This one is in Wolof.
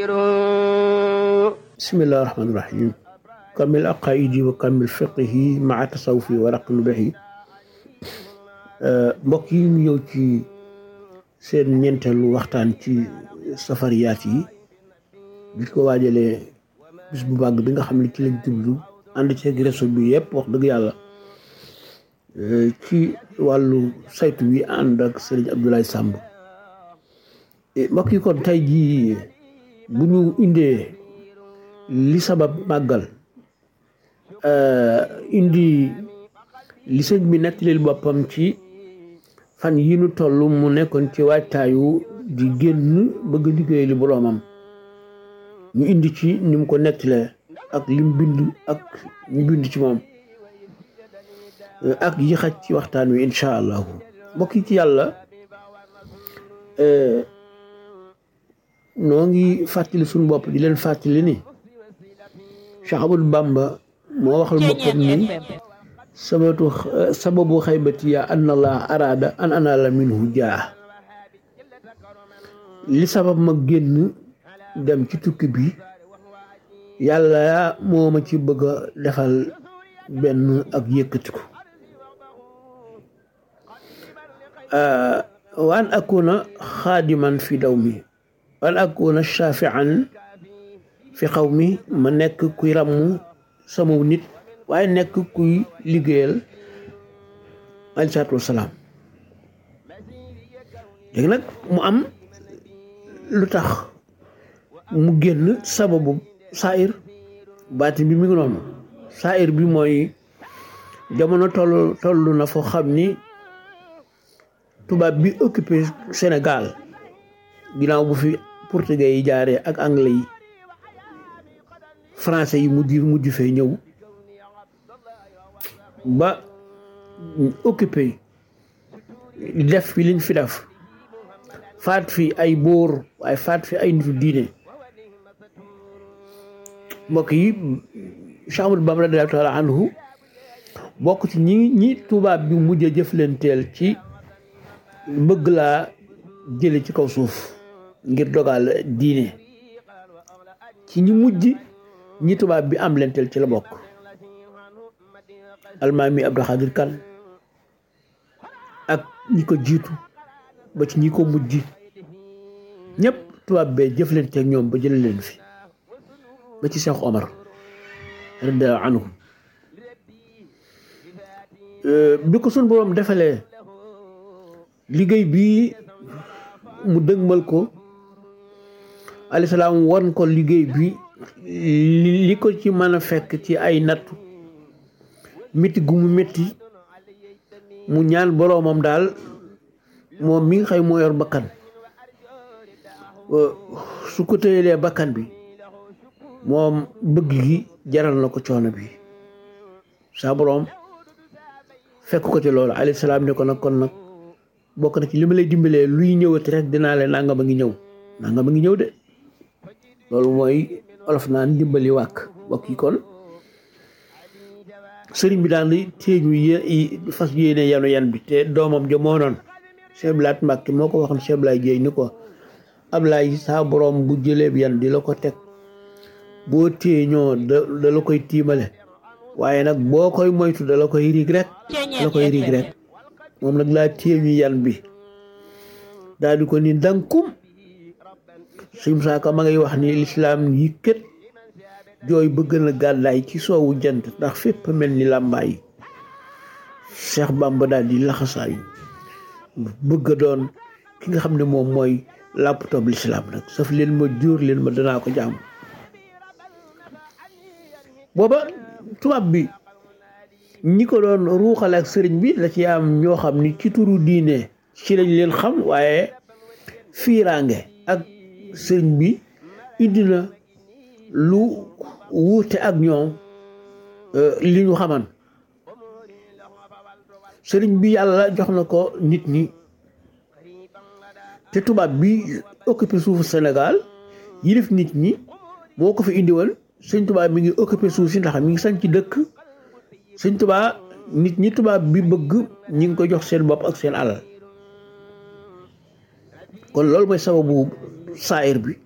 bismillahi rahmaani rahim kamil aqaidi wa kamil fiqihi maa tasawufi wa raqnu behi mbokk yi ñu ñëw ci seen ñeenteelu waxtaan ci safariyaat yi bi ko waajalee bis bu bàgg bi nga xam ne ci lañ jublu ànd ceeg réseau bi yëpp wax dëgg yàlla ci wàllu saytu wi ànd ak sëriñ Abdoulaye Samb mbokk yi kon tey jii bu ñu indee li sabab màggal indi li sëñ bi nettalil boppam ci fan yi nu toll mu nekkoon ci waajtaayu di génn bëgg liggéey li boroomam ñu indi ci ni mu ko nettalee ak lim bind ak ñu bind ci moom ak yi xaj ci waxtaan wi incha allahu mbokk yi ci yàlla noo ngi fàttali suñu bopp di leen fàttali ni Cheikh Ahmadou Bamba moo waxal boppam ni sabatu sababu xaybati ya an allah araada an anala minhu jaa li sabab ma génn dem ci tukki bi yàlla moo ma ci bëgg a defal benn ak yëkkatiku wa an akuna xaadiman fi daw mi wa an akuna shafian fi xaw mi ma nekk kuy ràmm sama nit waaye nekk kuy liggéeyal aleyhi salaatu wasalaam léegi nag mu am lu tax mu génn sababu saayir baatin bi mi ngi noonu saayir bi mooy jamono toll toll na foo xam ni tubaab bi occupé Sénégal ginnaaw bu fi portugais yi jaaree ak anglais yi français yi mujj mujj fee ñëw ba occupé def fi liñ fi def faat fi ay bóor waaye faat fi ay nitu diine mbokk yi Cheikh Ahmadou Bamba radiyallaahu taala anhu bokk ci ñi ñi tubaab bi mujj a jëflanteel ci bëgg laa jële ci kaw suuf ngir dogal diine ci ñi mujj ñi tubaab bi am lenteel ci la bokk almaami Abdou Khadir Kan ak ñi ko jiitu ba ci ñi ko mujj ñëpp tubaab bee jëflanteeg ñoom ba jële leen fi ba ci Cheikh Omar radiyallaahu anhu bi ko sun boroom defalee liggéey bii mu dëgmal ko alayhi salaam won ko liggéey bi li ko ci mën a fekk ci ay nattu métti gu mu métti mu ñaan boroomam daal moom mi nga xëy moo yor bakkan su ko tëyelee bakkan bi moom bëgg gi jaral na ko coono bi saa boroom fekk ko ci loolu alayhi salaam ne ko nag kon nag bokk na ci li ma lay dimbalee luy ñëwati rek dinaa leen nangam a ngi ñëw nangam a ngi ñëw de loolu mooy olof naan dimbali wàkk bokk yi kon sëriñ bi daan di téeñu yi fas yéene yanu yan bi te doomam ja moo noon Cheikh Blaat Mbàkke moo ko waxoon Cheikh Blaay Jéey ni ko Ablaay saa borom bu jëleeb yan di la ko teg boo téeñoo da da la koy tiimale waaye nag boo koy moytu da la koy riig rek da la koy riig rek moom nag laa téeñu yan bi daal di ko ni dankum suñ saaka ma ngay wax ni lislaam yi kët jooy bëgg na gàddaay ci soowu jant ndax fépp mel ni làmbaay Cheikh Bamba daal di laxasaayu bëgg a doon ki nga xam ne moom mooy laptop lislaam nag saf leen ma jóor leen ma danaa ko jàmm booba tubaab bi ñi ko doon ruuxale ak sëriñ bi la ci am ñoo xam ni ci turu diine ci lañ leen xam waaye fiiraange ak sëriñ bi indi na lu wuute ak ñoom li ñu xaman sëriñ bi yàlla jox na ko nit ñi te tubaab bi occupé suufu Sénégal yilif nit ñi moo ko fi indi woon sëñ tubaab mi ngi occupé suuf si ndax mi ngi sañ ci dëkk sëñ tubaab nit ñi tubaab bi bëgg ñi ngi ko jox seen bopp ak seen alal kon loolu mooy sababu saayir bi